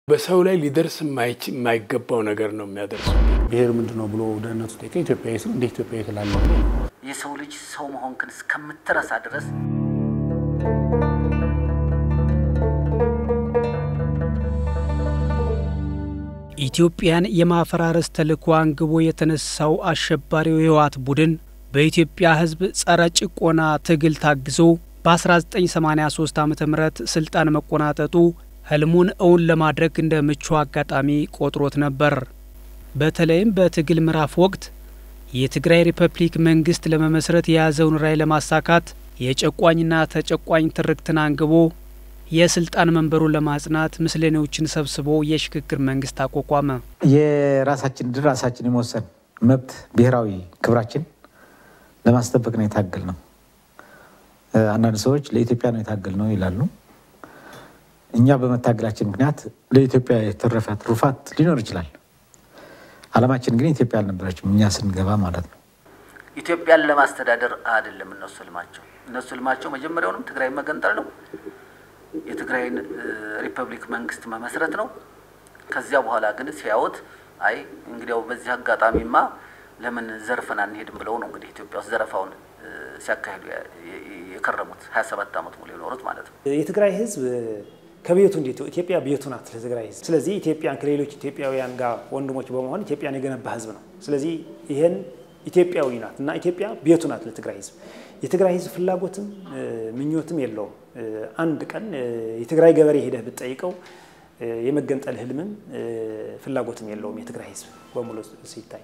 በሰው ላይ ሊደርስ የማይገባው ነገር ነው የሚያደርሱ። ብሔር ምንድን ነው ብሎ ደህንነቱ ጠይቀ ኢትዮጵያዊ ስል እንደ ኢትዮጵያዊ ትላለህ ብሎ የሰው ልጅ ሰው መሆንክን እስከምትረሳ ድረስ ኢትዮጵያን የማፈራረስ ተልዕኮ አንግቦ የተነሳው አሸባሪው የህወሓት ቡድን በኢትዮጵያ ሕዝብ ጸረ ጭቆና ትግል ታግዞ በ1983 ዓ ም ስልጣን መቆናጠጡ ህልሙን እውን ለማድረግ እንደ ምቹ አጋጣሚ ቆጥሮት ነበር። በተለይም በትግል ምዕራፍ ወቅት የትግራይ ሪፐብሊክ መንግስት ለመመስረት የያዘውን ራዕይ ለማሳካት የጨቋኝና ተጨቋኝ ትርክትን አንግቦ የስልጣን መንበሩን ለማጽናት ምስለኔዎችን ሰብስቦ የሽግግር መንግስት አቋቋመ። የራሳችን ድል ራሳችን የመወሰን መብት ብሔራዊ ክብራችን ለማስጠበቅ ነው የታገል ነው። አንዳንድ ሰዎች ለኢትዮጵያ ነው የታገል ነው ይላሉ። እኛ በመታገላችን ምክንያት ለኢትዮጵያ የተረፈ ትሩፋት ሊኖር ይችላል። አላማችን ግን ኢትዮጵያ አልነበረችም እኛ ስንገባ ማለት ነው። ኢትዮጵያን ለማስተዳደር አይደለም እነሱ ህልማቸው። እነሱ ህልማቸው መጀመሪያውንም ትግራይ መገንጠል ነው። የትግራይን ሪፐብሊክ መንግስት መመስረት ነው። ከዚያ በኋላ ግን ሲያዩት አይ እንግዲያው በዚህ አጋጣሚማ ለምን ዘርፈን አንሄድም ብለው ነው እንግዲህ ኢትዮጵያ ውስጥ ዘረፋውን ሲያካሂዱ የከረሙት ሀያ ሰባት ዓመት ሙሉ የኖሩት ማለት ነው። የትግራይ ህዝብ ከቤቱ እንዴት ኢትዮጵያ ቤቱ ናት ለትግራይ ህዝብ። ስለዚህ ኢትዮጵያን ከሌሎች ኢትዮጵያውያን ጋር ወንድሞች በመሆን ኢትዮጵያን የገነባ ህዝብ ነው። ስለዚህ ይሄን ኢትዮጵያዊ ናት እና ኢትዮጵያ ቤቱ ናት ለትግራይ ህዝብ። የትግራይ ህዝብ ፍላጎትም ምኞትም የለውም። አንድ ቀን የትግራይ ገበሬ ሄደህ ብትጠይቀው የመገንጠል ህልምም ፍላጎትም የለውም የትግራይ ህዝብ በሙሉ ሲታይ።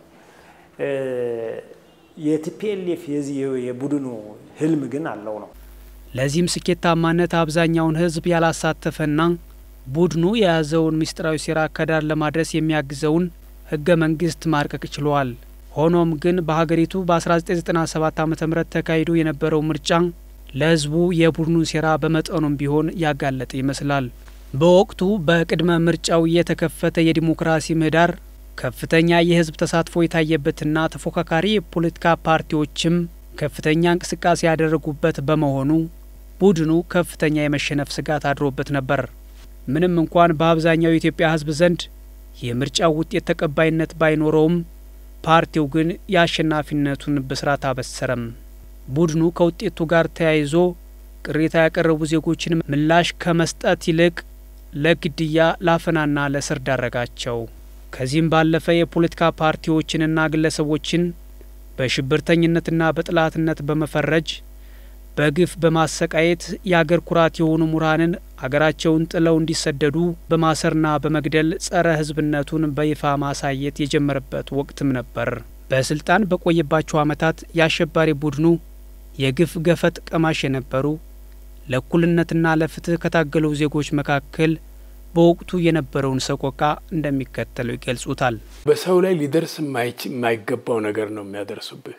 የቲፒኤልኤፍ የዚህ የቡድኑ ህልም ግን አለው ነው። ለዚህም ስኬታማነት አብዛኛውን ህዝብ ያላሳተፈና ቡድኑ የያዘውን ምስጢራዊ ሴራ ከዳር ለማድረስ የሚያግዘውን ህገ መንግስት ማርቀቅ ችሏል። ሆኖም ግን በሀገሪቱ በ1997 ዓ ም ተካሂዶ የነበረው ምርጫ ለህዝቡ የቡድኑን ሴራ በመጠኑም ቢሆን ያጋለጠ ይመስላል። በወቅቱ በቅድመ ምርጫው የተከፈተ የዲሞክራሲ ምህዳር ከፍተኛ የህዝብ ተሳትፎ የታየበትና ተፎካካሪ የፖለቲካ ፓርቲዎችም ከፍተኛ እንቅስቃሴ ያደረጉበት በመሆኑ ቡድኑ ከፍተኛ የመሸነፍ ስጋት አድሮበት ነበር። ምንም እንኳን በአብዛኛው የኢትዮጵያ ህዝብ ዘንድ የምርጫው ውጤት ተቀባይነት ባይኖረውም ፓርቲው ግን የአሸናፊነቱን ብስራት አበሰረም። ቡድኑ ከውጤቱ ጋር ተያይዞ ቅሬታ ያቀረቡ ዜጎችን ምላሽ ከመስጠት ይልቅ ለግድያ ለአፈናና ለእስር ዳረጋቸው። ከዚህም ባለፈ የፖለቲካ ፓርቲዎችንና ግለሰቦችን በሽብርተኝነትና በጥላትነት በመፈረጅ በግፍ በማሰቃየት የአገር ኩራት የሆኑ ምሁራንን አገራቸውን ጥለው እንዲሰደዱ በማሰርና በመግደል ጸረ ህዝብነቱን በይፋ ማሳየት የጀመረበት ወቅትም ነበር። በስልጣን በቆየባቸው ዓመታት የአሸባሪ ቡድኑ የግፍ ገፈት ቀማሽ የነበሩ ለእኩልነትና ለፍትህ ከታገሉ ዜጎች መካከል በወቅቱ የነበረውን ሰቆቃ እንደሚከተለው ይገልጹታል። በሰው ላይ ሊደርስ የማይገባው ነገር ነው የሚያደርሱብህ።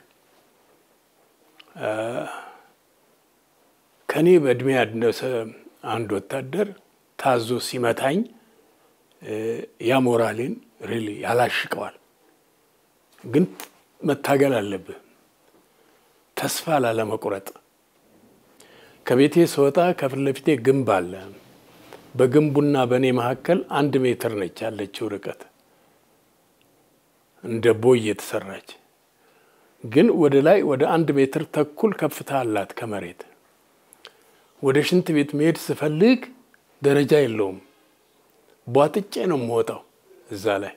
ከኔ በእድሜ ያነሰ አንድ ወታደር ታዞ ሲመታኝ ያ ሞራሌን ሪሊ ያላሽቀዋል። ግን መታገል አለብህ፣ ተስፋ ላለመቁረጥ። ከቤቴ ስወጣ ከፊት ለፊቴ ግንብ አለ። በግንቡና በእኔ መካከል አንድ ሜትር ነች ያለችው ርቀት እንደ ቦይ የተሰራች ግን ወደ ላይ ወደ አንድ ሜትር ተኩል ከፍታ አላት ከመሬት። ወደ ሽንት ቤት መሄድ ስፈልግ ደረጃ የለውም፣ ቧጥጬ ነው የምወጣው እዛ ላይ።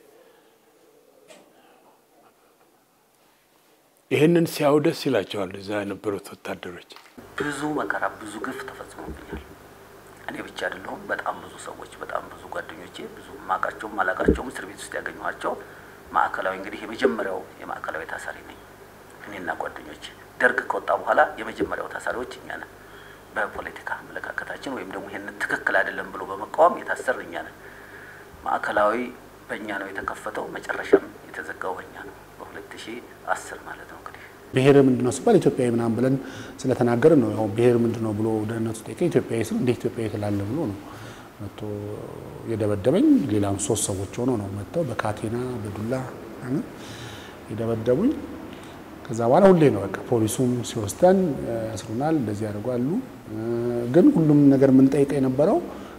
ይህንን ሲያዩ ደስ ይላቸዋል እዛ የነበሩት ወታደሮች። ብዙ መከራ፣ ብዙ ግፍ ተፈጽሞብኛል። እኔ ብቻ አይደለሁም። በጣም ብዙ ሰዎች፣ በጣም ብዙ ጓደኞቼ፣ ብዙ ማቃቸውም ማላቃቸውም እስር ቤት ውስጥ ያገኘኋቸው ማዕከላዊ እንግዲህ የመጀመሪያው የማዕከላዊ ታሳሪ ነኝ እኔና ጓደኞቼ። ደርግ ከወጣ በኋላ የመጀመሪያው ታሳሪዎች እኛ ነን። በፖለቲካ አመለካከታችን ወይም ደግሞ ይህንን ትክክል አይደለም ብሎ በመቃወም የታሰርን እኛ ነን። ማዕከላዊ በእኛ ነው የተከፈተው፣ መጨረሻም የተዘጋው በእኛ ነው በሁለት ሺህ አስር ማለት ነው እንግዲህ ብሔር ምንድን ነው ሲባል ኢትዮጵያዊ ምናምን ብለን ስለተናገርን ነው። ያው ብሔር ምንድን ነው ብሎ ደህንነቱ ጠይቀ ኢትዮጵያዊ ስል እንደ ኢትዮጵያዊ ትላለህ ብሎ ነው መጥቶ የደበደበኝ። ሌላም ሶስት ሰዎች ሆኖ ነው መጥተው በካቴና በዱላ የደበደቡኝ። ከዛ በኋላ ሁሌ ነው በቃ ፖሊሱም ሲወስደን ያስሩናል፣ እንደዚህ ያደርጓሉ። ግን ሁሉም ነገር የምንጠይቀው የነበረው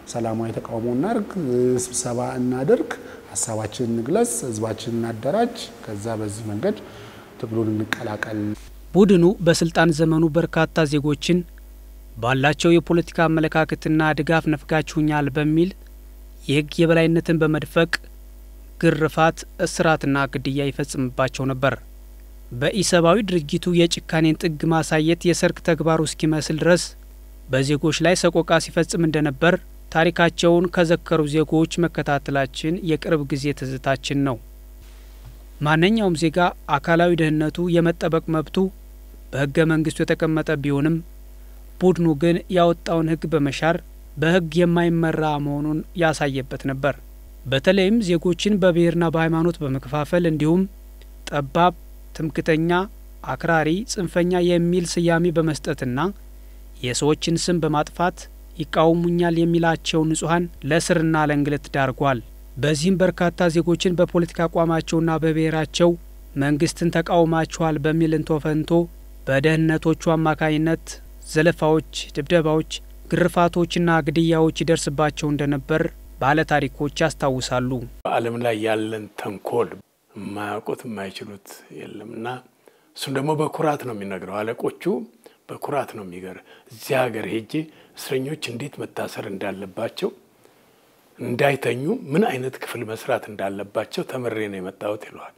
ሰላማዊ ተቃውሞ እናድርግ፣ ስብሰባ እናድርግ፣ ሀሳባችንን እንግለጽ፣ ህዝባችንን እናደራጅ፣ ከዛ በዚህ መንገድ ትግሉን እንቀላቀል። ቡድኑ በስልጣን ዘመኑ በርካታ ዜጎችን ባላቸው የፖለቲካ አመለካከትና ድጋፍ ነፍጋችሁኛል በሚል የህግ የበላይነትን በመድፈቅ ግርፋት፣ እስራትና ግድያ ይፈጽምባቸው ነበር። በኢሰብአዊ ድርጊቱ የጭካኔን ጥግ ማሳየት የሰርክ ተግባሩ እስኪመስል ድረስ በዜጎች ላይ ሰቆቃ ሲፈጽም እንደነበር ታሪካቸውን ከዘከሩ ዜጎች መከታተላችን የቅርብ ጊዜ ትዝታችን ነው። ማንኛውም ዜጋ አካላዊ ደህንነቱ የመጠበቅ መብቱ በህገ መንግስቱ የተቀመጠ ቢሆንም ቡድኑ ግን ያወጣውን ህግ በመሻር በህግ የማይመራ መሆኑን ያሳየበት ነበር። በተለይም ዜጎችን በብሔርና በሃይማኖት በመከፋፈል እንዲሁም ጠባብ፣ ትምክተኛ፣ አክራሪ፣ ጽንፈኛ የሚል ስያሜ በመስጠትና የሰዎችን ስም በማጥፋት ይቃወሙኛል የሚላቸው ንጹሐን ለእስርና ለእንግልት ዳርጓል። በዚህም በርካታ ዜጎችን በፖለቲካ አቋማቸውና በብሔራቸው መንግስትን ተቃውማችኋል በሚል እንቶ ፈንቶ በደህንነቶቹ አማካኝነት ዘለፋዎች፣ ድብደባዎች፣ ግርፋቶችና ግድያዎች ይደርስባቸው እንደነበር ባለታሪኮች ያስታውሳሉ። በዓለም ላይ ያለን ተንኮል የማያውቁት የማይችሉት የለም እና እሱም ደግሞ በኩራት ነው የሚነግረው። አለቆቹ በኩራት ነው የሚገር እዚህ ሀገር ሄጄ እስረኞች እንዴት መታሰር እንዳለባቸው እንዳይተኙ ምን አይነት ክፍል መስራት እንዳለባቸው ተምሬ ነው የመጣሁት ይለዋል።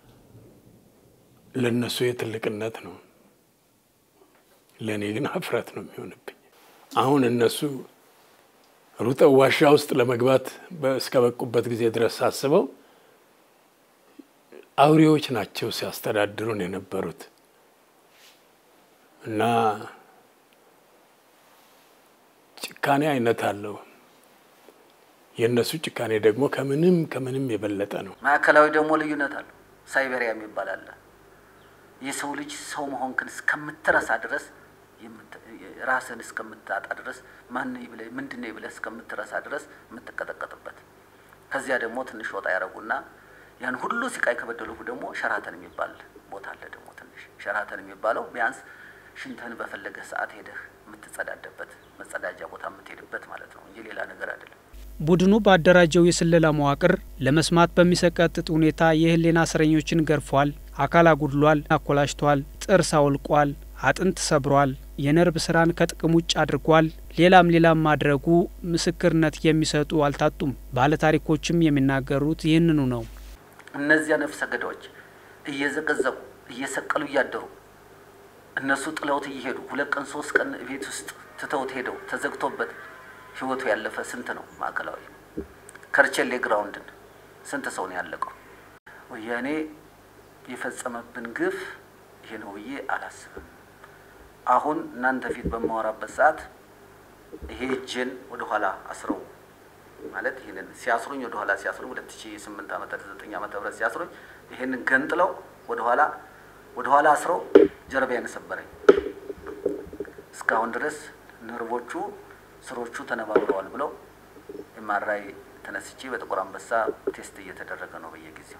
ለእነሱ የትልቅነት ነው፣ ለእኔ ግን ሀፍረት ነው የሚሆንብኝ። አሁን እነሱ ሩጠው ዋሻ ውስጥ ለመግባት እስከ በቁበት ጊዜ ድረስ ሳስበው አውሬዎች ናቸው ሲያስተዳድሩን የነበሩት እና ጭካኔ አይነት አለው። የእነሱ ጭካኔ ደግሞ ከምንም ከምንም የበለጠ ነው። ማዕከላዊ ደግሞ ልዩነት አለው። ሳይቤሪያ የሚባል አለ። የሰው ልጅ ሰው መሆንክን እስከምትረሳ ድረስ ራስን እስከምታጣ ድረስ ማን ብለህ ምንድን ነው ብለህ እስከምትረሳ ድረስ የምትቀጠቀጥበት። ከዚያ ደግሞ ትንሽ ወጣ ያደረጉና ያን ሁሉ ሲቃይ ከበደሉህ ደግሞ ሸራተን የሚባል ቦታ አለ። ደግሞ ትንሽ ሸራተን የሚባለው ቢያንስ ሽንተን በፈለገህ ሰዓት ሄደህ የምትጸዳደበት መጸዳጃ ቦታ የምትሄድበት ማለት ነው እንጂ ሌላ ነገር አይደለም። ቡድኑ ባደራጀው የስለላ መዋቅር ለመስማት በሚሰቀጥጥ ሁኔታ የህሊና እስረኞችን ገርፏል፣ አካል አጉድሏል፣ አኮላሽቷል፣ ጥርስ አውልቋል፣ አጥንት ሰብሯል፣ የነርቭ ስራን ከጥቅም ውጭ አድርጓል። ሌላም ሌላም ማድረጉ ምስክርነት የሚሰጡ አልታጡም። ባለታሪኮችም የሚናገሩት ይህንኑ ነው። እነዚያ ነፍሰ ገዳዮች እየዘቀዘቁ እየሰቀሉ እያደሩ እነሱ ጥለውት እየሄዱ ሁለት ቀን ሶስት ቀን ቤት ውስጥ ትተውት ሄደው ተዘግቶበት ህይወቱ ያለፈ ስንት ነው? ማዕከላዊ ከርቸሌ ግራውንድን ስንት ሰው ነው ያለቀው? ወያኔ የፈጸመብን ግፍ ይሄ ነው ብዬ አላስብም። አሁን እናንተ ፊት በማወራበት ሰዓት ይሄ እጄን ወደኋላ አስረው ማለት ይህንን ሲያስሩኝ ወደኋላ ሲያስሩኝ ሁለት ሺ ስምንት ዓመተ ዘጠኝ ዓመተ ምህረት ሲያስሩኝ ይህንን ገንጥለው ወደኋላ ወደኋላ አስረው ጀርባዬን ሰበረኝ። እስካሁን ድረስ ነርቮቹ ስሮቹ ተነባብረዋል ብለው ኤምአርአይ ተነስቼ በጥቁር አንበሳ ቴስት እየተደረገ ነው በየጊዜው።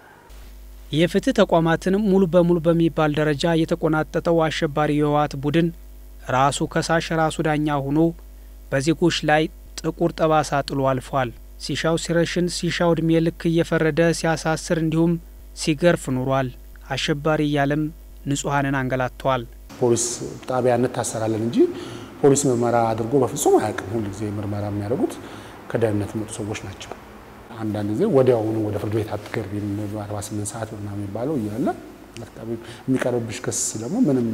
የፍትህ ተቋማትን ሙሉ በሙሉ በሚባል ደረጃ የተቆናጠጠው አሸባሪ የህወሓት ቡድን ራሱ ከሳሽ ራሱ ዳኛ ሆኖ በዜጎች ላይ ጥቁር ጠባሳ ጥሎ አልፏል። ሲሻው ሲረሽን፣ ሲሻው እድሜ ልክ እየፈረደ ሲያሳስር እንዲሁም ሲገርፍ ኑሯል። አሸባሪ እያለም ንጹሐንን አንገላቷል። ፖሊስ ጣቢያ እንታሰራለን እንጂ ፖሊስ ምርመራ አድርጎ በፍጹም አያውቅም። ሁል ጊዜ ምርመራ የሚያደርጉት ከደህንነት የመጡ ሰዎች ናቸው። አንዳንድ ጊዜ ወዲያውኑ ወደ ፍርድ ቤት አትገቢም 48 ሰዓት ምናምን የሚባለው እያለ የሚቀርብብሽ ክስ ደግሞ ምንም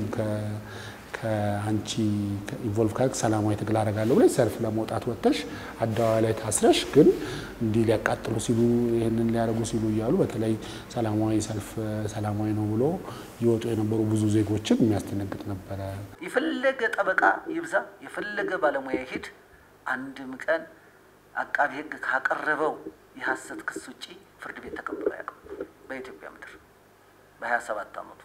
ከአንቺ ኢንቮልቭ ካደረግ ሰላማዊ ትግል አደርጋለሁ ብለሽ ሰልፍ ለመውጣት ወጥተሽ አደባባይ ላይ ታስረሽ ግን እንዲህ ሊያቃጥሉ ሲሉ ይህንን ሊያደርጉ ሲሉ እያሉ በተለይ ሰላማዊ ሰልፍ ሰላማዊ ነው ብሎ ይወጡ የነበሩ ብዙ ዜጎችን የሚያስደነግጥ ነበረ። የፈለገ ጠበቃ ይብዛ፣ የፈለገ ባለሙያ ይሄድ፣ አንድም ቀን አቃቢ ሕግ ካቀረበው የሀሰት ክስ ውጭ ፍርድ ቤት ተቀብሎ አያውቅም በኢትዮጵያ ምድር በሀያ ሰባት አመቱ።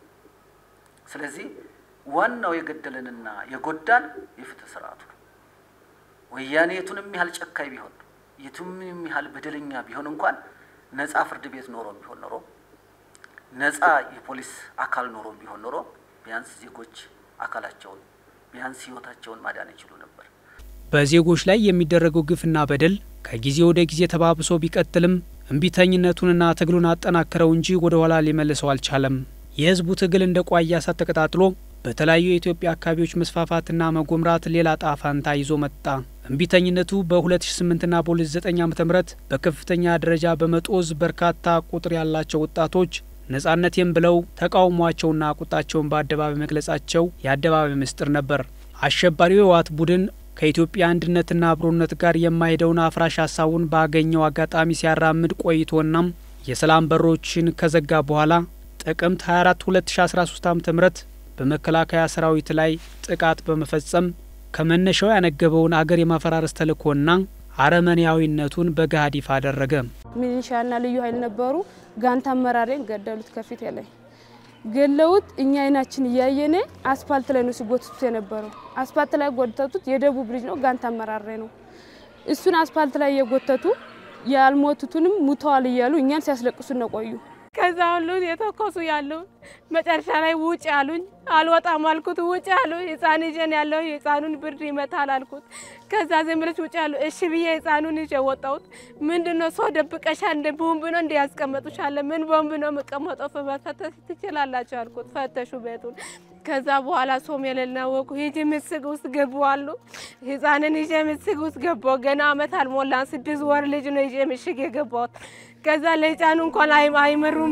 ስለዚህ ዋናው የገደለንና የጎዳን የፍትህ ስርዓቱ ነው። ወያኔ የቱንም ያህል ጨካኝ ቢሆን የቱንም ያህል በደለኛ ቢሆን እንኳን ነጻ ፍርድ ቤት ኖሮ ቢሆን ኖሮ ነጻ የፖሊስ አካል ኖሮ ቢሆን ኖሮ ቢያንስ ዜጎች አካላቸውን ቢያንስ ህይወታቸውን ማዳን ይችሉ ነበር። በዜጎች ላይ የሚደረገው ግፍና በደል ከጊዜ ወደ ጊዜ ተባብሶ ቢቀጥልም እምቢተኝነቱንና ትግሉን አጠናክረው እንጂ ወደ ኋላ ሊመልሰው አልቻለም። የህዝቡ ትግል እንደ ቋያ እሳት ተቀጣጥሎ በተለያዩ የኢትዮጵያ አካባቢዎች መስፋፋትና መጎምራት ሌላ ጣፋንታ ይዞ መጣ። እምቢተኝነቱ በ2008ና በ2009 ዓ ም በከፍተኛ ደረጃ በመጦዝ በርካታ ቁጥር ያላቸው ወጣቶች ነጻነቴም ብለው ተቃውሟቸውና ቁጣቸውን በአደባባይ መግለጻቸው የአደባባይ ምስጢር ነበር። አሸባሪው የህወሓት ቡድን ከኢትዮጵያ አንድነትና አብሮነት ጋር የማይሄደውን አፍራሽ ሀሳቡን ባገኘው አጋጣሚ ሲያራምድ ቆይቶናም የሰላም በሮችን ከዘጋ በኋላ ጥቅምት 24 2013 ዓ ም በመከላከያ ሰራዊት ላይ ጥቃት በመፈጸም ከመነሻው ያነገበውን አገር የማፈራረስ ተልእኮና አረመኔያዊነቱን በገሃድ ይፋ አደረገ። ሚሊሻና ልዩ ኃይል ነበሩ። ጋንታ አመራሬን ገደሉት። ከፊት ላይ ገለውት እኛ አይናችን እያየነ አስፓልት ላይ ነው ሲጎትቱት የነበረው። አስፓልት ላይ ጎተቱት። የደቡብ ልጅ ነው፣ ጋንታ አመራሬ ነው። እሱን አስፓልት ላይ እየጎተቱ ያልሞቱትንም ሙተዋል እያሉ እኛን ሲያስለቅሱ ነው ቆዩ። ከዛ ሁሉ የተኮሱ ያሉ መጨረሻ ላይ ውጭ አሉኝ። አልወጣም አልኩት። ውጭ አሉ። ህፃን ይዤን ያለው የህፃኑን ብርድ ይመታል አልኩት። ከዛ ዝም ብለሽ ውጭ አሉ። እሺ ብዬ ህፃኑን ይዤ ወጣሁት። ምንድን ነው ሰው ደብቀሻል? እንደ ቦምብ ነው እንደ ያስቀመጡሻለ? ምን ቦምብ ነው የምቀመጠው? መፈተሽ ትችላላችሁ አልኩት። ፈተሹ ቤቱን። ከዛ በኋላ ሶም የሌለ ወቁ ሂጂ ምስግ ውስጥ ገቡ አሉ። ህፃንን ይዤ ምስግ ውስጥ ገባሁ። ገና አመት አልሞላን ስድስት ወር ልጅ ነው ይዤ ምሽግ የገባሁት። ከዛ ለህፃኑ እንኳን አይመሩም።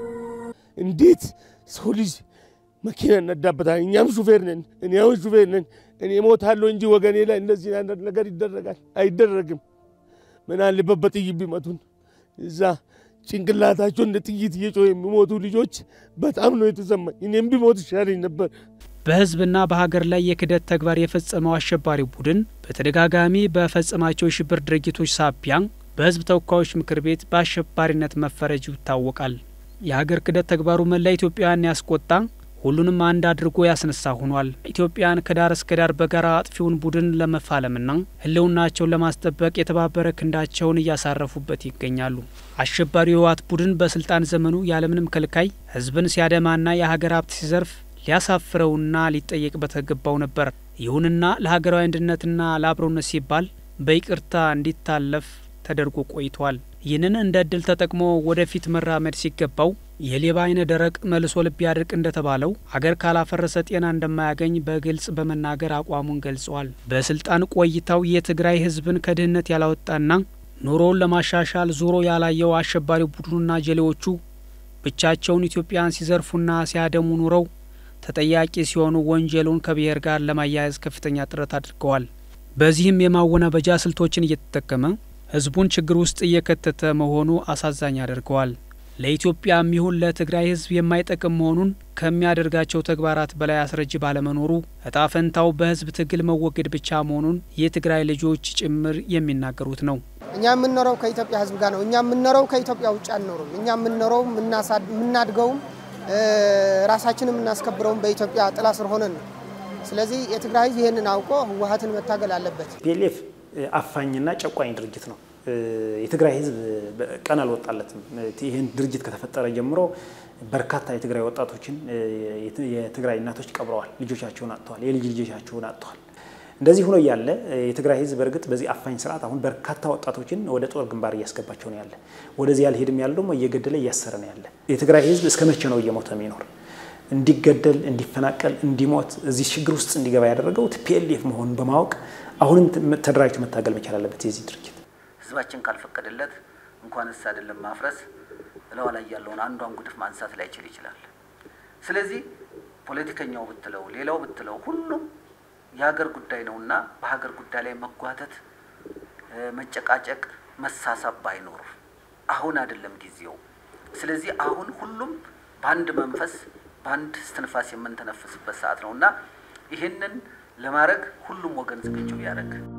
እንዴት ሰው ልጅ መኪና እነዳበታል? እኛም ሹፌር ነን፣ እኔ አሁን ሹፌር ነን። እኔ ሞታለሁ እንጂ ወገኔ ላይ እንደዚህ አይነት ነገር ይደረጋል? አይደረግም። ምን አለበት በጥይት ቢመቱን እዛ ጭንቅላታቸው እንደ ጥይት እየጮህ የሚሞቱ ልጆች በጣም ነው የተሰማኝ። እኔም ቢሞት ይሻለኝ ነበር። በህዝብና በሀገር ላይ የክደት ተግባር የፈጸመው አሸባሪ ቡድን በተደጋጋሚ በፈጸማቸው የሽብር ድርጊቶች ሳቢያ በህዝብ ተወካዮች ምክር ቤት በአሸባሪነት መፈረጁ ይታወቃል። የሀገር ክደት ተግባሩ መላ ኢትዮጵያውያን ያስቆጣ፣ ሁሉንም አንድ አድርጎ ያስነሳ ሆኗል። ኢትዮጵያን ከዳር እስከ ዳር በጋራ አጥፊውን ቡድን ለመፋለምና ህልውናቸውን ለማስጠበቅ የተባበረ ክንዳቸውን እያሳረፉበት ይገኛሉ። አሸባሪው የህወሓት ቡድን በስልጣን ዘመኑ ያለምንም ከልካይ ህዝብን ሲያደማና የሀገር ሀብት ሲዘርፍ ሊያሳፍረውና ሊጠየቅ በተገባው ነበር። ይሁንና ለሀገራዊ አንድነትና ለአብሮነት ሲባል በይቅርታ እንዲታለፍ ተደርጎ ቆይቷል። ይህንን እንደ እድል ተጠቅሞ ወደፊት መራመድ ሲገባው የሌባ አይነ ደረቅ መልሶ ልብ ያድርቅ እንደተባለው አገር ካላፈረሰ ጤና እንደማያገኝ በግልጽ በመናገር አቋሙን ገልጸዋል። በስልጣን ቆይታው የትግራይ ህዝብን ከድህነት ያላወጣና ኑሮውን ለማሻሻል ዞሮ ያላየው አሸባሪ ቡድኑና ጀሌዎቹ ብቻቸውን ኢትዮጵያን ሲዘርፉና ሲያደሙ ኑረው ተጠያቂ ሲሆኑ ወንጀሉን ከብሔር ጋር ለማያያዝ ከፍተኛ ጥረት አድርገዋል። በዚህም የማወናበጃ ስልቶችን እየተጠቀመ ህዝቡን ችግር ውስጥ እየከተተ መሆኑ አሳዛኝ ያደርገዋል። ለኢትዮጵያም ይሁን ለትግራይ ህዝብ የማይጠቅም መሆኑን ከሚያደርጋቸው ተግባራት በላይ አስረጅ ባለመኖሩ እጣ ፈንታው በህዝብ ትግል መወገድ ብቻ መሆኑን የትግራይ ልጆች ጭምር የሚናገሩት ነው። እኛ የምንኖረው ከኢትዮጵያ ህዝብ ጋር ነው። እኛ የምንኖረው ከኢትዮጵያ ውጭ አንኖርም። እኛ የምንኖረው የምናድገውም ራሳችንን የምናስከብረውም በኢትዮጵያ ጥላ ስር ሆነን ነው። ስለዚህ የትግራይ ህዝብ ይህንን አውቆ ህወሀትን መታገል አለበት። ፒኤልኤፍ አፋኝና ጨቋኝ ድርጅት ነው። የትግራይ ህዝብ ቀን አልወጣለትም። ይህን ድርጅት ከተፈጠረ ጀምሮ በርካታ የትግራይ ወጣቶችን የትግራይ እናቶች ቀብረዋል፣ ልጆቻቸውን አጥተዋል፣ የልጅ ልጆቻቸውን አጥተዋል። እንደዚህ ሆኖ እያለ የትግራይ ህዝብ በእርግጥ በዚህ አፋኝ ስርዓት አሁን በርካታ ወጣቶችን ወደ ጦር ግንባር እያስገባቸው ነው ያለ። ወደዚህ ያልሄድም ያለ ደግሞ እየገደለ እያሰረ ነው ያለ። የትግራይ ህዝብ እስከ መቼ ነው እየሞተ የሚኖር? እንዲገደል፣ እንዲፈናቀል፣ እንዲሞት እዚህ ችግር ውስጥ እንዲገባ ያደረገው ቲፒኤልኤፍ መሆኑን በማወቅ አሁንም ተደራጅቶ መታገል መቻል አለበት። የዚህ ድርጅት ህዝባችን ካልፈቀደለት እንኳንስ አይደለም ማፍረስ እለዋ ላይ ያለውን አንዷን ጉድፍ ማንሳት ላይችል ይችላል። ስለዚህ ፖለቲከኛው ብትለው ሌላው ብትለው ሁሉም የሀገር ጉዳይ ነውና በሀገር ጉዳይ ላይ መጓተት፣ መጨቃጨቅ፣ መሳሳብ ባይኖር አሁን አይደለም ጊዜው። ስለዚህ አሁን ሁሉም በአንድ መንፈስ በአንድ እስትንፋስ የምንተነፍስበት ሰዓት ነው እና ይህንን ለማድረግ ሁሉም ወገን ዝግጁ ያደረግ